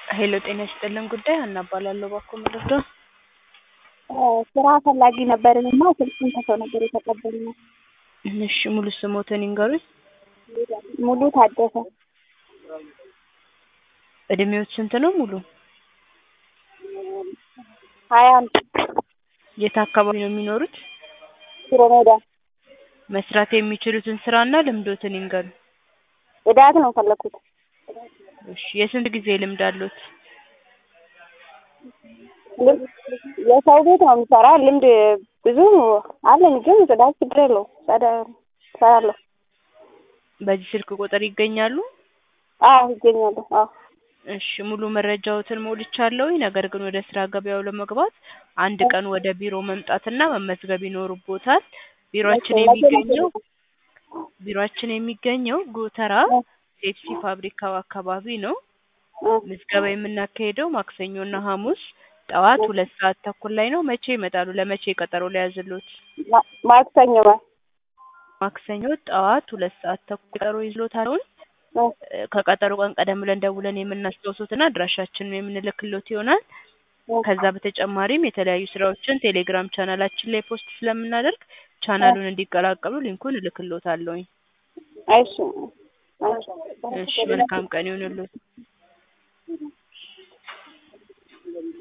ሄሎ ጤና ይስጥልን ጉዳይ ሀና እባላለሁ ባኮ መረዳ ስራ ፈላጊ ነበርን እና ስልኩን ከሰው ነበር የተቀበልነው። እሺ ሙሉ ስሞትን ይንገሩኝ ሙሉ ታደሰ እድሜዎት ስንት ነው ሙሉ ሀያ አንድ የት አካባቢ ነው የሚኖሩት ሽሮ ሜዳ መስራት የሚችሉትን ስራና ልምዶትን ይንገሩኝ ጽዳት ነው ፈለኩት። እሺ የስንት ጊዜ ልምድ አሉት ልምድ የሰው ቤት ነው የሚሰራ ልምድ ብዙ አለኝ፣ ግን ጽዳት ችግር የለው እሰራለሁ። በዚህ ስልክ ቁጥር ይገኛሉ አዎ ይገኛለሁ። አዎ እሺ ሙሉ መረጃዎትን ሞልቻለሁኝ። ነገር ግን ወደ ስራ ገበያው ለመግባት አንድ ቀን ወደ ቢሮ መምጣትና መመዝገብ ይኖርቦታል። ቢሮአችን የሚገኘው ቢሮአችን የሚገኘው ጎተራ ፔፕሲ ፋብሪካው አካባቢ ነው። ምዝገባ የምናካሄደው ማክሰኞና ሐሙስ ጠዋት ሁለት ሰዓት ተኩል ላይ ነው። መቼ ይመጣሉ? ለመቼ ቀጠሮ ሊያዝሎት? ማ- ማክሰኞ ማለት ማክሰኞ ጠዋት ሁለት ሰዓት ተኩል ቀጠሮ ይዝሎታል። ነው። ከቀጠሮ ቀን ቀደም ብለን ደውለን የምናስታውሶትና አድራሻችንን የምንልክሎት ይሆናል። ከዛ በተጨማሪም የተለያዩ ስራዎችን ቴሌግራም ቻናላችን ላይ ፖስት ስለምናደርግ ቻናሉን እንዲቀላቀሉ ሊንኩን እልክሎታለሁኝ። እሺ እሺ መልካም ቀን ይሁንልዎት።